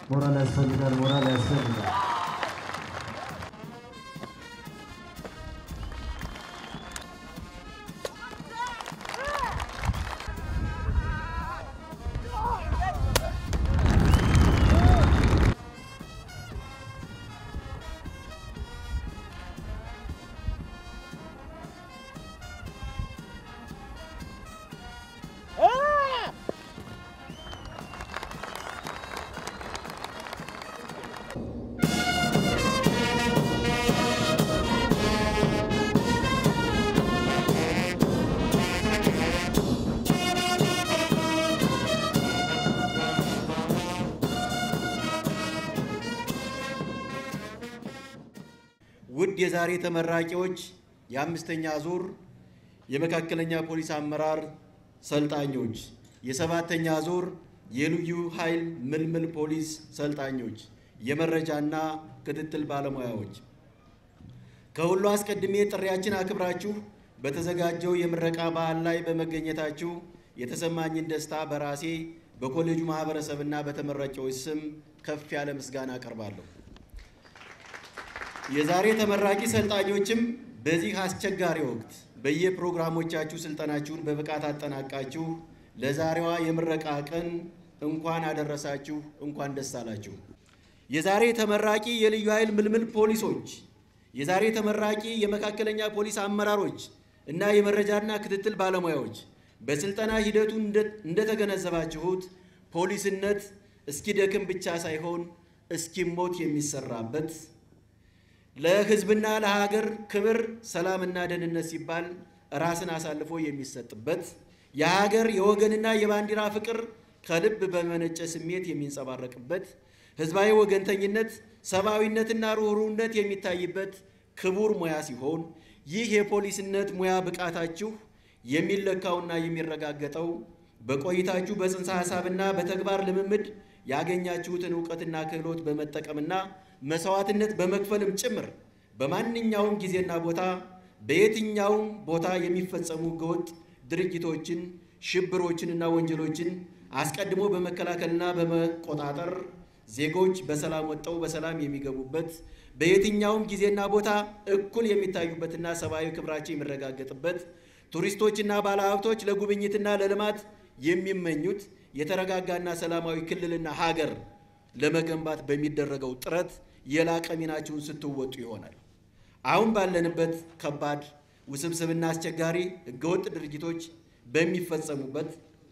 ሞራል ያስፈልጋል። ሞራል ያስፈልጋል። ውድ የዛሬ ተመራቂዎች የአምስተኛ ዙር የመካከለኛ ፖሊስ አመራር ሰልጣኞች፣ የሰባተኛ ዙር የልዩ ኃይል ምልምል ፖሊስ ሰልጣኞች፣ የመረጃና ክትትል ባለሙያዎች ከሁሉ አስቀድሜ ጥሪያችን አክብራችሁ በተዘጋጀው የምረቃ በዓል ላይ በመገኘታችሁ የተሰማኝን ደስታ በራሴ በኮሌጁ ማህበረሰብና በተመራቂዎች ስም ከፍ ያለ ምስጋና አቀርባለሁ። የዛሬ ተመራቂ ሰልጣኞችም በዚህ አስቸጋሪ ወቅት በየፕሮግራሞቻችሁ ስልጠናችሁን በብቃት አጠናቃችሁ ለዛሬዋ የምረቃ ቀን እንኳን አደረሳችሁ፣ እንኳን ደስ አላችሁ። የዛሬ ተመራቂ የልዩ ኃይል ምልምል ፖሊሶች፣ የዛሬ ተመራቂ የመካከለኛ ፖሊስ አመራሮች እና የመረጃና ክትትል ባለሙያዎች በስልጠና ሂደቱ እንደተገነዘባችሁት ፖሊስነት እስኪደክም ብቻ ሳይሆን እስኪሞት የሚሰራበት ለሕዝብና ለሀገር ክብር፣ ሰላምና ደህንነት ሲባል ራስን አሳልፎ የሚሰጥበት የሀገር የወገንና የባንዲራ ፍቅር ከልብ በመነጨ ስሜት የሚንጸባረቅበት ሕዝባዊ ወገንተኝነት፣ ሰብአዊነትና ርኅሩህነት የሚታይበት ክቡር ሙያ ሲሆን ይህ የፖሊስነት ሙያ ብቃታችሁ የሚለካውና የሚረጋገጠው በቆይታችሁ በጽንሰ ሐሳብና በተግባር ልምምድ ያገኛችሁትን እውቀትና ክህሎት በመጠቀምና መስዋዕትነት በመክፈልም ጭምር በማንኛውም ጊዜና ቦታ በየትኛውም ቦታ የሚፈጸሙ ህገወጥ ድርጊቶችን፣ ሽብሮችንና ወንጀሎችን አስቀድሞ በመከላከልና በመቆጣጠር ዜጎች በሰላም ወጥተው በሰላም የሚገቡበት በየትኛውም ጊዜና ቦታ እኩል የሚታዩበትና ሰብአዊ ክብራቸው የሚረጋገጥበት ቱሪስቶችና ባለሀብቶች ለጉብኝትና ለልማት የሚመኙት የተረጋጋና ሰላማዊ ክልልና ሀገር ለመገንባት በሚደረገው ጥረት የላቀ ሚናችሁን ስትወጡ ይሆናል። አሁን ባለንበት ከባድ ውስብስብና አስቸጋሪ ህገወጥ ድርጊቶች በሚፈጸሙበት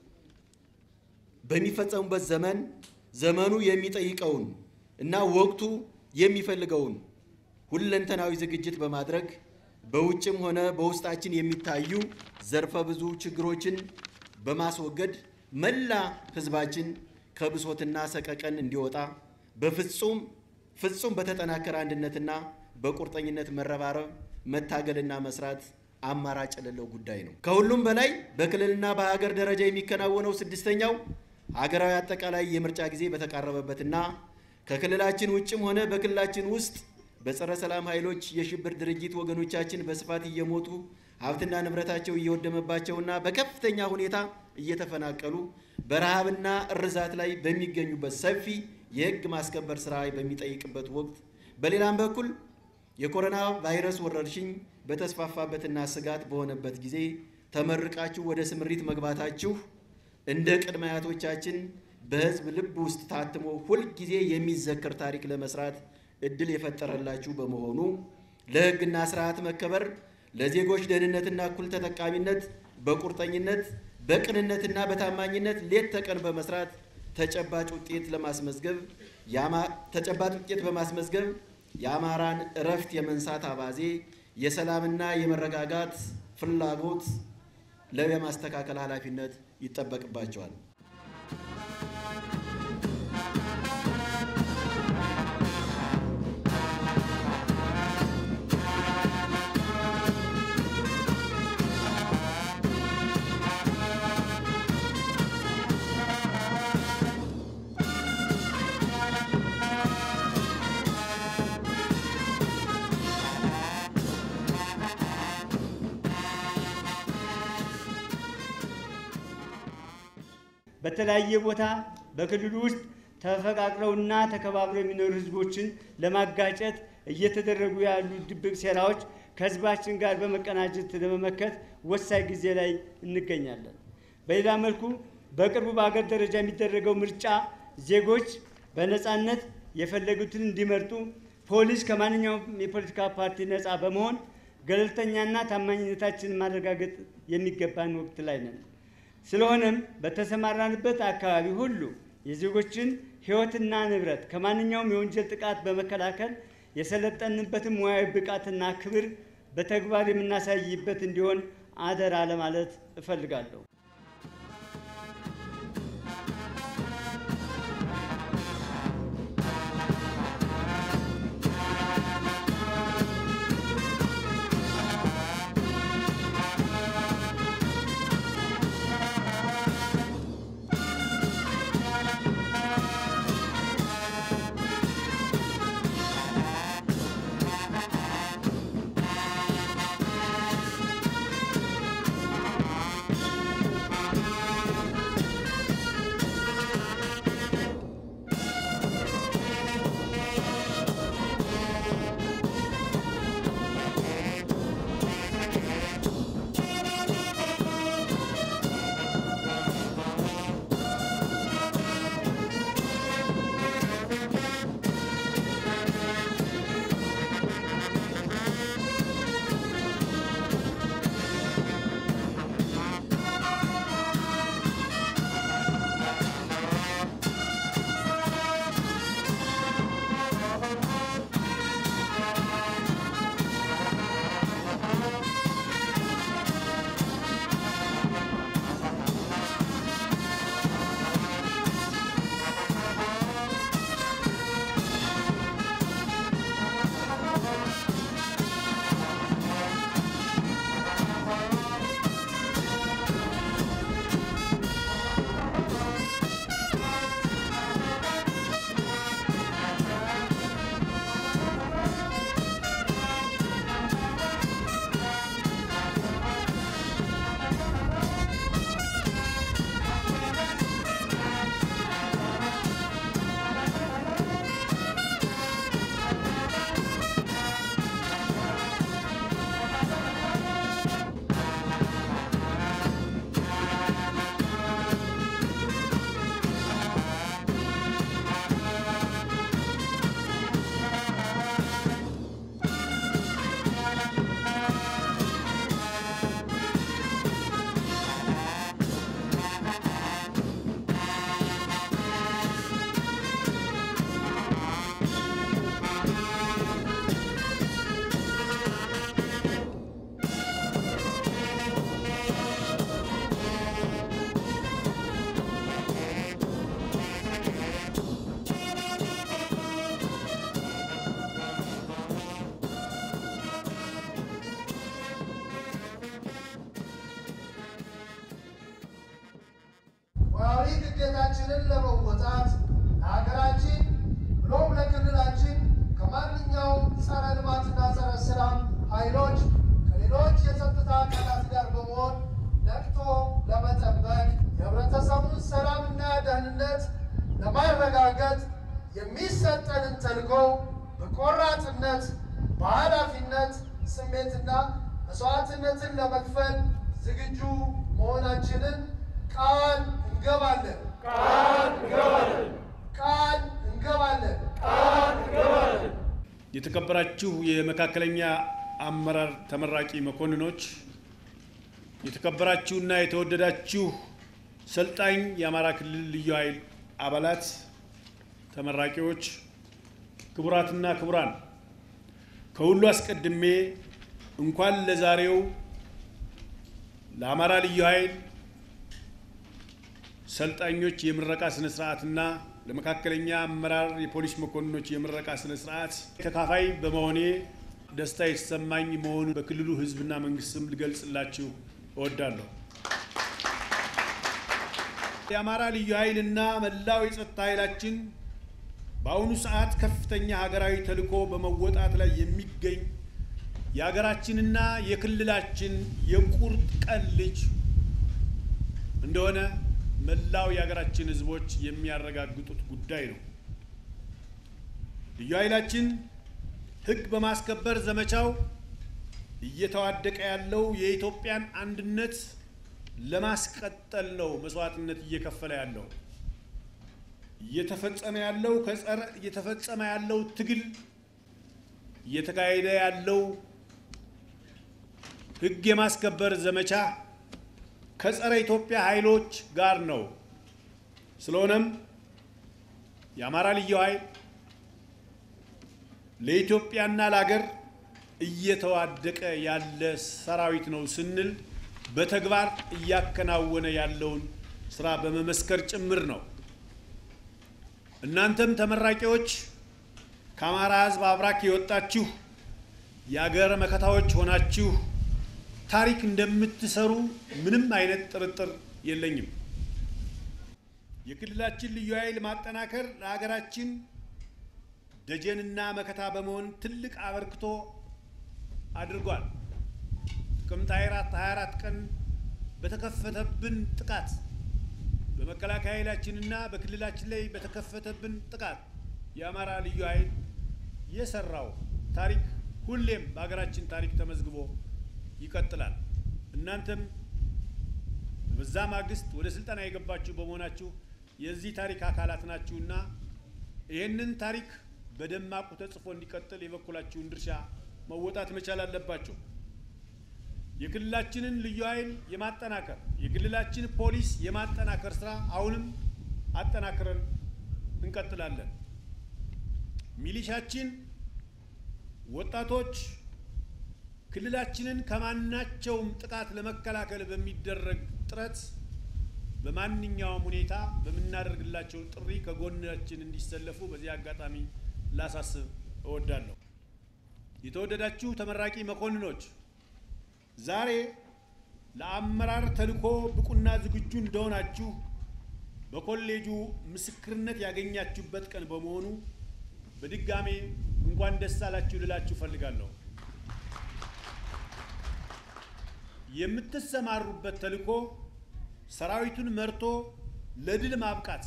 በሚፈጸሙበት ዘመን ዘመኑ የሚጠይቀውን እና ወቅቱ የሚፈልገውን ሁለንተናዊ ዝግጅት በማድረግ በውጭም ሆነ በውስጣችን የሚታዩ ዘርፈ ብዙ ችግሮችን በማስወገድ መላ ህዝባችን ከብሶትና ሰቀቀን እንዲወጣ በፍጹም ፍጹም በተጠናከረ አንድነትና በቁርጠኝነት መረባረብ መታገልና መስራት አማራጭ የሌለው ጉዳይ ነው። ከሁሉም በላይ በክልልና በሀገር ደረጃ የሚከናወነው ስድስተኛው ሀገራዊ አጠቃላይ የምርጫ ጊዜ በተቃረበበትና ከክልላችን ውጭም ሆነ በክልላችን ውስጥ በጸረ ሰላም ኃይሎች የሽብር ድርጅት ወገኖቻችን በስፋት እየሞቱ ሀብትና ንብረታቸው እየወደመባቸውና በከፍተኛ ሁኔታ እየተፈናቀሉ በረሃብና እርዛት ላይ በሚገኙበት ሰፊ የህግ ማስከበር ስራ በሚጠይቅበት ወቅት በሌላም በኩል የኮሮና ቫይረስ ወረርሽኝ በተስፋፋበትና ስጋት በሆነበት ጊዜ ተመርቃችሁ ወደ ስምሪት መግባታችሁ እንደ ቅድመ አያቶቻችን በህዝብ ልብ ውስጥ ታትሞ ሁልጊዜ የሚዘከር ታሪክ ለመስራት እድል የፈጠረላችሁ በመሆኑ ለህግና ስርዓት መከበር ለዜጎች ደህንነትና እኩል ተጠቃሚነት በቁርጠኝነት በቅንነትና በታማኝነት ሌት ተቀን በመስራት ተጨባጭ ውጤት ለማስመዝገብ ተጨባጭ ውጤት በማስመዝገብ የአማራን እረፍት የመንሳት አባዜ የሰላምና የመረጋጋት ፍላጎት ለማስተካከል ኃላፊነት ይጠበቅባቸዋል። በተለያየ ቦታ በክልሉ ውስጥ ተፈቃቅረውና ተከባብረው የሚኖሩ ህዝቦችን ለማጋጨት እየተደረጉ ያሉ ድብቅ ሴራዎች ከህዝባችን ጋር በመቀናጀት ለመመከት ወሳኝ ጊዜ ላይ እንገኛለን። በሌላ መልኩ በቅርቡ በአገር ደረጃ የሚደረገው ምርጫ ዜጎች በነፃነት የፈለጉትን እንዲመርጡ ፖሊስ ከማንኛውም የፖለቲካ ፓርቲ ነፃ በመሆን ገለልተኛና ታማኝነታችንን ማረጋገጥ የሚገባን ወቅት ላይ ነን። ስለሆነም በተሰማራንበት አካባቢ ሁሉ የዜጎችን ህይወትና ንብረት ከማንኛውም የወንጀል ጥቃት በመከላከል የሰለጠንበትን ሙያዊ ብቃትና ክብር በተግባር የምናሳይበት እንዲሆን አደራ ለማለት እፈልጋለሁ። ሙያዊ ግዴታችንን ለመወጣት ለሀገራችን ብሎም ለክልላችን ከማንኛውም ጸረ ልማትና ጸረ ሰላም ኃይሎች ከሌሎች የጸጥታ አካላት ጋር በመሆን ነቅቶ ለመጠበቅ የህብረተሰቡን ሰላምና ደህንነት ለማረጋገጥ የሚሰጠንን ተልዕኮ በቆራጥነት በኃላፊነት ስሜትና መስዋዕትነትን ለመክፈል ዝግጁ መሆናችንን ቃል እንገባለን። ቃል እንገባለን። ቃል እንገባለን። የተከበራችሁ የመካከለኛ አመራር ተመራቂ መኮንኖች፣ የተከበራችሁና የተወደዳችሁ ሰልጣኝ የአማራ ክልል ልዩ ኃይል አባላት፣ ተመራቂዎች፣ ክቡራትና ክቡራን፣ ከሁሉ አስቀድሜ እንኳን ለዛሬው ለአማራ ልዩ ኃይል ሰልጣኞች የምረቃ ስነ ስርዓትና ለመካከለኛ አመራር የፖሊስ መኮንኖች የምረቃ ስነ ስርዓት ተካፋይ በመሆኔ ደስታ የተሰማኝ መሆኑን በክልሉ ሕዝብና መንግስት ስም ልገልጽላችሁ እወዳለሁ። የአማራ ልዩ ኃይልና መላው የጸጥታ ኃይላችን በአሁኑ ሰዓት ከፍተኛ ሀገራዊ ተልዕኮ በመወጣት ላይ የሚገኝ የሀገራችንና የክልላችን የቁርጥ ቀን ልጅ እንደሆነ መላው የሀገራችን ሕዝቦች የሚያረጋግጡት ጉዳይ ነው። ልዩ ኃይላችን ሕግ በማስከበር ዘመቻው እየተዋደቀ ያለው የኢትዮጵያን አንድነት ለማስቀጠል ነው መስዋዕትነት እየከፈለ ያለው። እየተፈጸመ ያለው ከጸረ እየተፈጸመ ያለው ትግል እየተካሄደ ያለው ሕግ የማስከበር ዘመቻ ከጸረ ኢትዮጵያ ኃይሎች ጋር ነው። ስለሆነም የአማራ ልዩ ኃይል ለኢትዮጵያና ለሀገር እየተዋደቀ ያለ ሰራዊት ነው ስንል በተግባር እያከናወነ ያለውን ስራ በመመስከር ጭምር ነው። እናንተም ተመራቂዎች ከአማራ ሕዝብ አብራክ የወጣችሁ የአገር መከታዎች ሆናችሁ ታሪክ እንደምትሰሩ ምንም አይነት ጥርጥር የለኝም። የክልላችን ልዩ ኃይል ማጠናከር ለሀገራችን ደጀንና መከታ በመሆን ትልቅ አበርክቶ አድርጓል። ጥቅምት 24 ቀን በተከፈተብን ጥቃት በመከላከያ ኃይላችንና በክልላችን ላይ በተከፈተብን ጥቃት የአማራ ልዩ ኃይል የሰራው ታሪክ ሁሌም በሀገራችን ታሪክ ተመዝግቦ ይቀጥላል። እናንተም በዛ ማግስት ወደ ስልጠና የገባችሁ በመሆናችሁ የዚህ ታሪክ አካላት ናችሁና ይህንን ታሪክ በደማቁ ተጽፎ እንዲቀጥል የበኩላችሁን ድርሻ መወጣት መቻል አለባችሁ። የክልላችንን ልዩ ኃይል የማጠናከር የክልላችን ፖሊስ የማጠናከር ስራ አሁንም አጠናክረን እንቀጥላለን። ሚሊሻችን ወጣቶች ክልላችንን ከማናቸውም ጥቃት ለመከላከል በሚደረግ ጥረት በማንኛውም ሁኔታ በምናደርግላቸው ጥሪ ከጎናችን እንዲሰለፉ በዚህ አጋጣሚ ላሳስብ እወዳለሁ። የተወደዳችሁ ተመራቂ መኮንኖች ዛሬ ለአመራር ተልዕኮ ብቁና ዝግጁ እንደሆናችሁ በኮሌጁ ምስክርነት ያገኛችሁበት ቀን በመሆኑ በድጋሜ እንኳን ደስ አላችሁ ልላችሁ ፈልጋለሁ። የምትሰማሩበት ተልዕኮ ሰራዊቱን መርቶ ለድል ማብቃት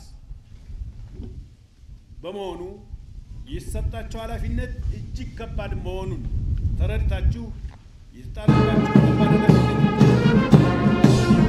በመሆኑ የተሰጣቸው ኃላፊነት እጅግ ከባድ መሆኑን ተረድታችሁ የተጣለባችሁ ከባድ ኃላፊነት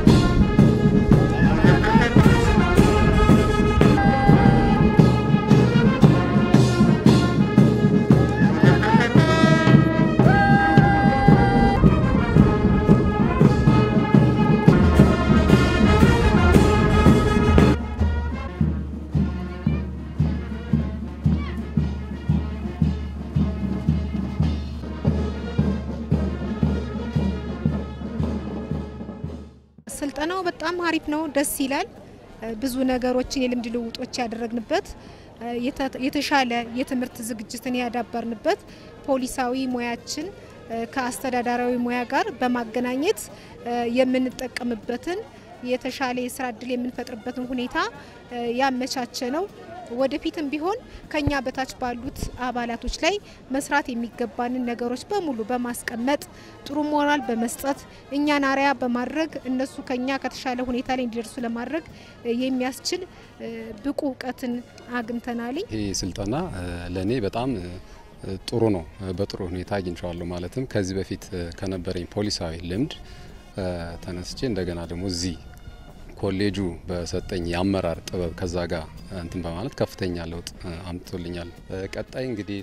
ስልጠናው በጣም አሪፍ ነው፣ ደስ ይላል። ብዙ ነገሮችን የልምድ ልውጦች ያደረግንበት የተ- የተሻለ የትምህርት ዝግጅትን ያዳበርንበት ፖሊሳዊ ሙያችን ከአስተዳዳራዊ ሙያ ጋር በማገናኘት የምንጠቀምበትን የተሻለ የስራ እድል የምንፈጥርበትን ሁኔታ ያመቻቸ ነው። ወደፊትም ቢሆን ከኛ በታች ባሉት አባላቶች ላይ መስራት የሚገባንን ነገሮች በሙሉ በማስቀመጥ ጥሩ ሞራል በመስጠት እኛን አርአያ በማድረግ እነሱ ከኛ ከተሻለ ሁኔታ ላይ እንዲደርሱ ለማድረግ የሚያስችል ብቁ እውቀትን አግኝተናል። ይህ ስልጠና ለእኔ በጣም ጥሩ ነው። በጥሩ ሁኔታ አግኝቼዋለሁ። ማለትም ከዚህ በፊት ከነበረኝ ፖሊሳዊ ልምድ ተነስቼ እንደገና ደግሞ እዚህ ኮሌጁ በሰጠኝ የአመራር ጥበብ ከዛ ጋር እንትን በማለት ከፍተኛ ለውጥ አምጥቶልኛል። ቀጣይ እንግዲህ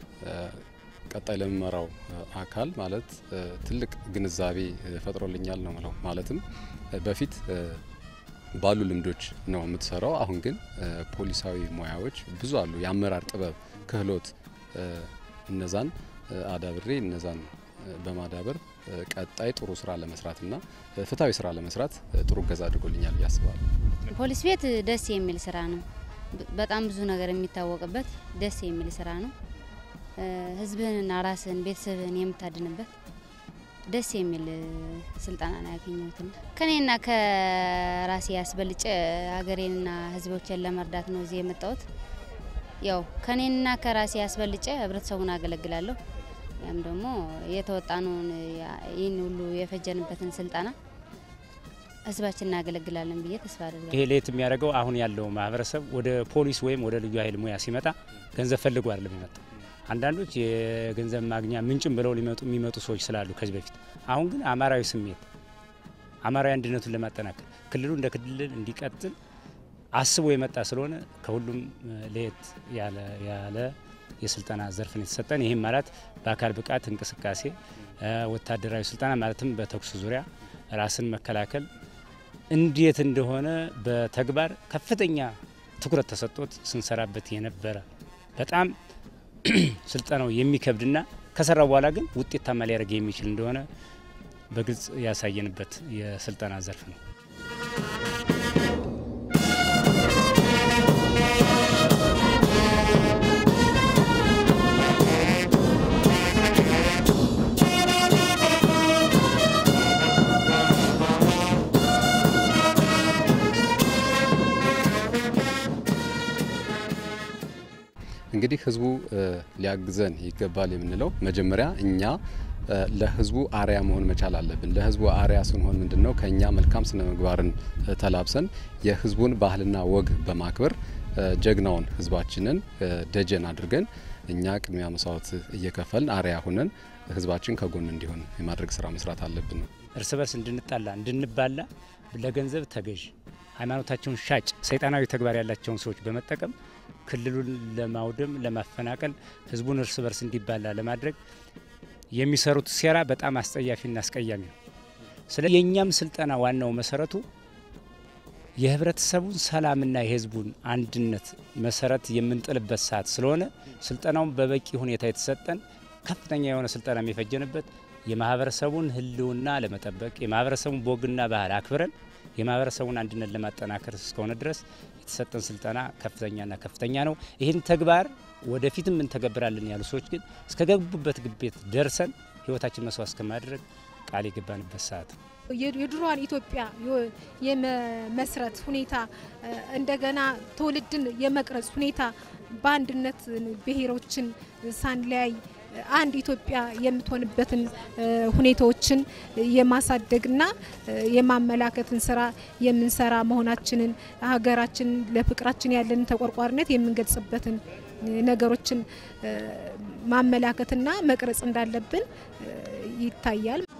ቀጣይ ለምመራው አካል ማለት ትልቅ ግንዛቤ ፈጥሮልኛል ነው ምለው። ማለትም በፊት ባሉ ልምዶች ነው የምትሰራው። አሁን ግን ፖሊሳዊ ሙያዎች ብዙ አሉ። የአመራር ጥበብ፣ ክህሎት እነዛን አዳብሬ እነዛን በማዳበር ቀጣይ ጥሩ ስራ ለመስራትና ፍትሐዊ ስራ ለመስራት ጥሩ እገዛ አድርጎልኛል ብዬ አስባለሁ። ፖሊስ ቤት ደስ የሚል ስራ ነው። በጣም ብዙ ነገር የሚታወቅበት ደስ የሚል ስራ ነው። ህዝብህንና ራስህን ቤተሰብህን የምታድንበት ደስ የሚል ስልጠና ነው ያገኘሁትና ከኔና ከራሴ ያስበልጬ ሀገሬንና ህዝቦችን ለመርዳት ነው እዚህ የመጣሁት። ያው ከኔና ከራሴ ያስበልጬ ህብረተሰቡን አገለግላለሁ። ያም ደግሞ የተወጣነውን ይህን ሁሉ የፈጀንበትን ስልጠና ህዝባችን እናገለግላለን ብዬ ተስፋ አድርጋለሁ። ይሄ ለየት የሚያደርገው አሁን ያለው ማህበረሰብ ወደ ፖሊስ ወይም ወደ ልዩ ኃይል ሙያ ሲመጣ ገንዘብ ፈልጎ አይደለም የሚመጣ። አንዳንዶች የገንዘብ ማግኛ ምንጭም ብለው ሊመጡ የሚመጡ ሰዎች ስላሉ ከዚህ በፊት አሁን ግን አማራዊ ስሜት አማራዊ አንድነቱን ለማጠናከር ክልሉ እንደ ክልል እንዲቀጥል አስቦ የመጣ ስለሆነ ከሁሉም ለየት ያለ የስልጠና ዘርፍን የተሰጠን ይህም ማለት በአካል ብቃት እንቅስቃሴ፣ ወታደራዊ ስልጠና ማለትም በተኩስ ዙሪያ ራስን መከላከል እንዴት እንደሆነ በተግባር ከፍተኛ ትኩረት ተሰጥቶት ስንሰራበት የነበረ በጣም ስልጠናው የሚከብድና ከሰራው በኋላ ግን ውጤታማ ሊያደርግ የሚችል እንደሆነ በግልጽ ያሳየንበት የስልጠና ዘርፍ ነው። እንግዲህ ህዝቡ ሊያግዘን ይገባል የምንለው መጀመሪያ እኛ ለህዝቡ አርያ መሆን መቻል አለብን። ለህዝቡ አርያ ስንሆን ምንድን ነው ከእኛ መልካም ስነ ምግባርን ተላብሰን የህዝቡን ባህልና ወግ በማክበር ጀግናውን ህዝባችንን ደጀን አድርገን እኛ ቅድሚያ መስዋዕት እየከፈልን አርያ ሁነን ህዝባችን ከጎን እንዲሆን የማድረግ ስራ መስራት አለብን ነው። እርስ በርስ እንድንጣላ እንድንባላ ለገንዘብ ተገዥ ሃይማኖታቸውን ሻጭ ሰይጣናዊ ተግባር ያላቸውን ሰዎች በመጠቀም ክልሉን ለማውደም ለማፈናቀል ህዝቡን እርስ በርስ እንዲባላ ለማድረግ የሚሰሩት ሴራ በጣም አስጸያፊና አስቀያሚ ነው። ስለ የእኛም ስልጠና ዋናው መሰረቱ የህብረተሰቡን ሰላምና የህዝቡን አንድነት መሰረት የምንጥልበት ሰዓት ስለሆነ ስልጠናውን በበቂ ሁኔታ የተሰጠን ከፍተኛ የሆነ ስልጠና የሚፈጀንበት የማህበረሰቡን ህልውና ለመጠበቅ የማህበረሰቡን ቦግና ባህል አክብረን የማህበረሰቡን አንድነት ለማጠናከር እስከሆነ ድረስ የተሰጠን ስልጠና ከፍተኛና ከፍተኛ ነው። ይህን ተግባር ወደፊትም እንተገብራለን ያሉ ሰዎች ግን እስከ ገቡበት ግቤት ደርሰን ህይወታችን መስዋዕት እስከማድረግ ቃል የገባንበት ሰዓት ነው። የድሮዋን ኢትዮጵያ የመስረት ሁኔታ እንደገና ትውልድን የመቅረጽ ሁኔታ በአንድነት ብሔሮችን ሳንለያይ አንድ ኢትዮጵያ የምትሆንበትን ሁኔታዎችን የማሳደግና የማመላከትን ስራ የምንሰራ መሆናችንን ሀገራችን ለፍቅራችን ያለንን ተቆርቋሪነት የምንገልጽበትን ነገሮችን ማመላከትና መቅረጽ እንዳለብን ይታያል።